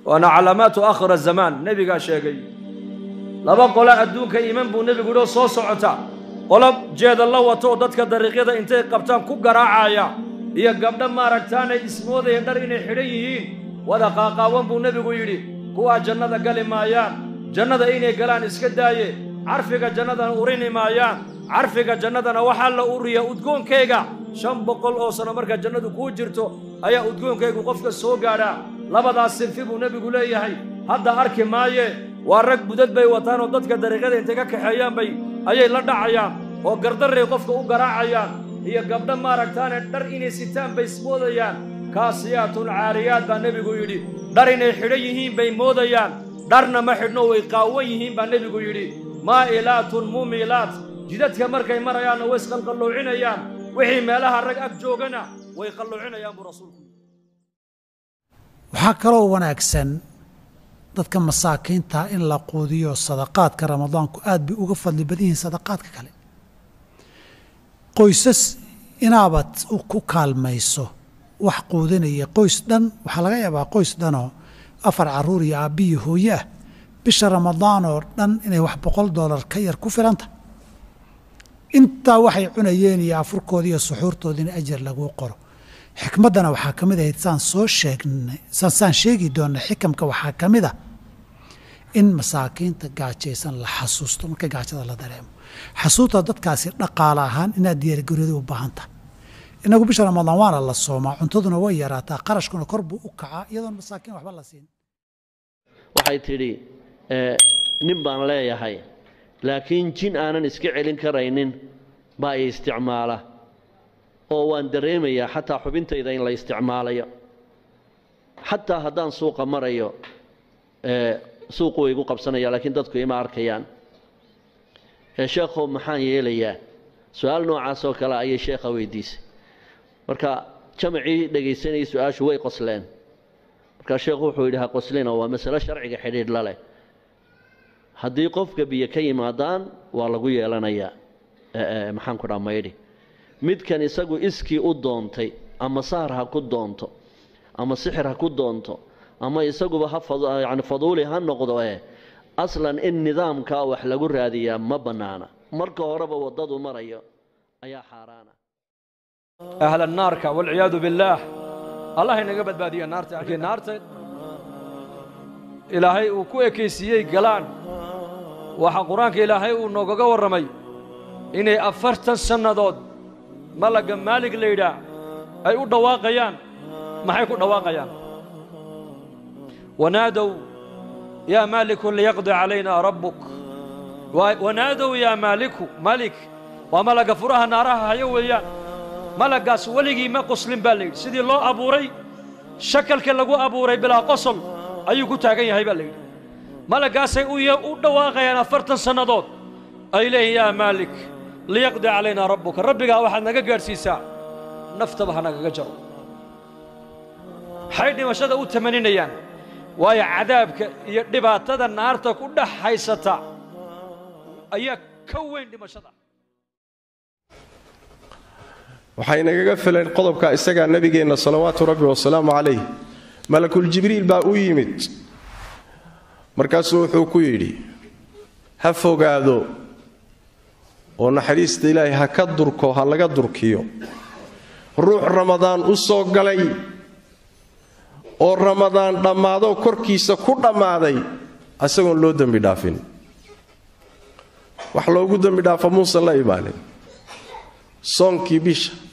waana calaamaatu akhira zamaan nebigaa sheegay laba qole adduunka iman buu nebigu yidhi oo soo socota qolo jeeda la wato oo dadka dariiqyada intay qabtaan ku garaacaya iyo gabdho maaragtaanay ismoodayeen dhar inay xidhan yihiin wada qaaqaawan buu nebigu yidhi kuwaa jannada gali maayaan jannada inay galaan iska daaye carfiga jannadana urini maayaan carfiga jannadana waxaa la uriya udgoonkayga shan boqol oo sano markaa jannadu kuu jirto ayaa udgoonkaygu qofka soo gaadhaa labadaas sinfi buu nebigu leeyahay hadda arki maaye waa rag budad bay wataan oo dadka dariiqyada intay ka kaxeeyaan bay ayay la dhacayaan oo gardarray qofka u garaacayaan iyo gabdho maaragtaane dhar inay sitaan bay ismoodayaan kaasiyaatun caariyaad baa nebigu yidhi dhar inay xidhan yihiin bay moodayaan dharna ma xidhno way qaawan yihiin baa nebigu yidhi maa'ilaatun muumilaat jidadka markay marayaanna way isqalqalloocinayaan wixii meelaha rag ag joogana way qalloocinayaan buu rasuulku yidhi waxaa kaloo wanaagsan dadka masaakiinta in la quudiyo sadaqaadka ramadaanku aad bay uga fadli badan yihiin sadaqaadka kale qoysas inaabad ku kaalmayso wax quudinaya qoys dhan waxaa laga yaabaa qoys dhanoo afar carruur iyo aabbiyi hooye ah bisha ramadaan oo dhan inay wax boqol dollar ka yar ku filanta intaa waxay cunayeen iyo afurkooda iyo suxuurtooda in ajar laguu qoro xikmaddana waxaa ka mid ahayd saan soo sheegnay saan sheegi doonnay xikamka waxaa ka mid a in masaakiinta gaajaysan la xasuusto marka gaajada la dareemo xasuusta dadkaasi dhaqaale ahaan inaad diyaargarooda u baahan tahay inagu bisha ramadaan waana la soomaa cuntaduna way yaraataa qarashkuna kor buu u kacaa iyadoon masaakiin waxba la siin waxay tidhi nin baan leeyahay laakiin jin aanan iska celin karaynin baa i isticmaala oo waan dareemayaa xataa xubintayda in la isticmaalayo xataa haddaan suuqa marayo suuqu way igu qabsanaya laakiin dadku ima arkayaan sheekhow maxaan yeelayaa su-aal noocaas oo kale ayay sheekha weydiisay marka jamacii dhegaysanayay su-aashu way qosleen markaa sheekhu wuxuu yidhi ha qoslina waa masalo sharciga xidhiidh la leh haddii qofka biyo ka yimaadaan waa lagu yeelanayaa maxaan ku dhaa maydhi midkan isagu iskii u doontay ama sahar ha ku doonto ama sixir ha ku doonto ama isaguba ha yani faduuli ha noqdo eh aslan in nidaamkaa wax lagu raadiyaa ma bannaana marka horeba waddadu marayo ayaa xaaraana ahla naarka walciyaadu billaah allah inaga badbaadiya naarta arkay naarta ilaahay uu ku ekaysiiyey galaan waxaa qur-aanka ilaahay uu noogaga warramay inay afartan sannadood malagga maalig la yidhaah ay u dhawaaqayaan maxay ku dhawaaqayaan wanaadow yaa maaliku liyaqdi calayna rabbuk wanaadow yaa maaliku malik waa malagga furaha naaraha hayo weeyaan malaggaas weligii ma qoslin baa la yidhi sidii loo abuuray shakalka lagu abuuray bilaa qosol ayuu ku taagan yahay baa la yidhi malaggaasay u dhawaaqayaan afartan sannadood ay leeyihin yaa maalik liyaqdi calaynaa rabbuka rabbigaa waxaad naga gaadhsiisaa naftaba ha nagaga jaro waxay dhimashada u tamaninayaan waayo cadaabka iyo dhibaatada naarta ku dhex haysata ayaa ka weyn dhimashada waxay nagaga filan qodobka isagaa nebigeenna salawaatu rabbi wasalaamu calayh malakuljibriil baa u yimid markaasuu wuxuu ku yidhi ha fogaado oo naxariista ilaahay ha ka durko ha laga durkiyo ruux ramadaan u soo galay oo ramadaan dhammaadoo korkiisa ku dhammaaday isagoon loo dembi dhaafin wax loogu dembi dhaafo muusan la imaanin soonkii bisha